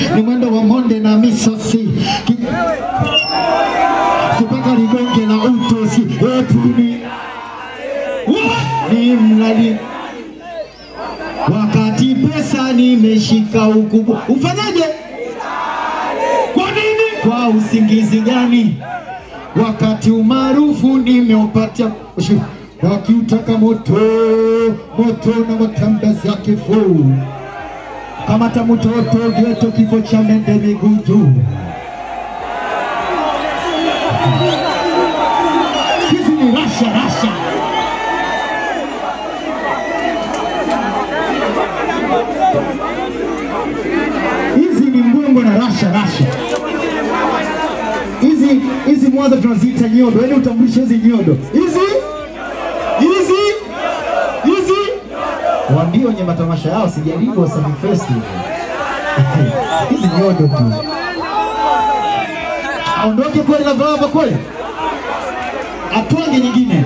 ni mwendo wa monde na misosi Ki- sipaka ligonge na utosi etuni ni mlali wakati pesa nimeshika ukubwa ufanyaje kwa nini kwa usingizi gani wakati umaarufu nimeupatia Ushi- wakiutaka moto moto na matembezi ya kifuu kamata mtoto geto kifo cha mende miguu juu hizi ni rasha rasha hizi ni mbwembwe na rasha rasha hizi hizi mwanza tunaziita nyodo yaani utambulishe hizi nyodo hizi hizi hizi waambie wenye matamasha yao sijaribu Wasafi Festival hizi nyodo tu aondoke kweli na baba kweli atwange nyingine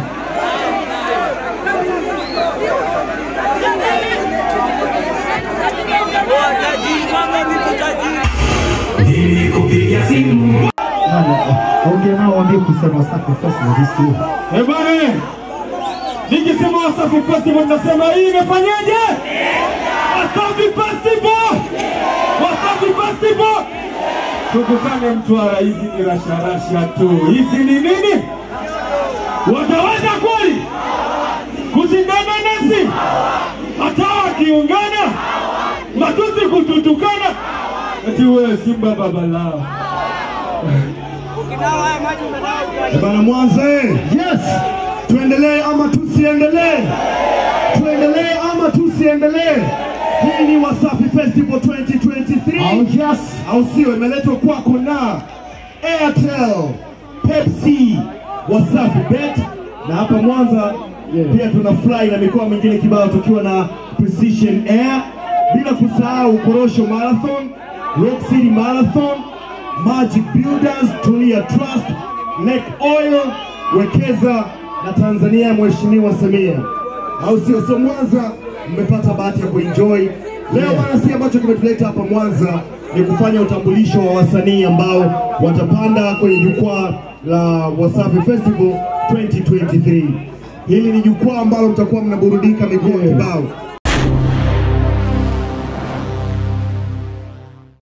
Nilikupigia simu ongea nao waambie kusema Wasafi Festival hisi Eh bwana, nikisema Wasafi Festival nasema hii imefanyaje? Wasafi Festival, Wasafi Festival. Tukutane Mtwara, hizi ni rasharasha tu. Hizi ni nini? Wataweza kweli kushindana nasi? Hata wakiungana matusi kututukana, ati wewe Simba baba lao. Eh bana Mwanza eh. yes Tuendelee ama tusiendelee? Tuendelee ama tusiendelee? Hii ni Wasafi Festival 2023 au yes au sio? Imeletwa kwako na Airtel, Pepsi, Wasafi Bet na hapa Mwanza pia tuna fly na mikoa mingine kibao tukiwa na Precision Air, bila kusahau Korosho Marathon, Rock City Marathon, Magic Builders, Tulia Trust, Lake Oil, Wekeza na Tanzania ya Mheshimiwa Samia, au sio? So Mwanza mmepata bahati ya kuenjoy leo bana. Si ambacho kimetuleta hapa Mwanza ni kufanya utambulisho wa wasanii ambao watapanda kwenye jukwaa la Wasafi Festival 2023. Hili ni jukwaa ambalo mtakuwa mnaburudika mikoa kibao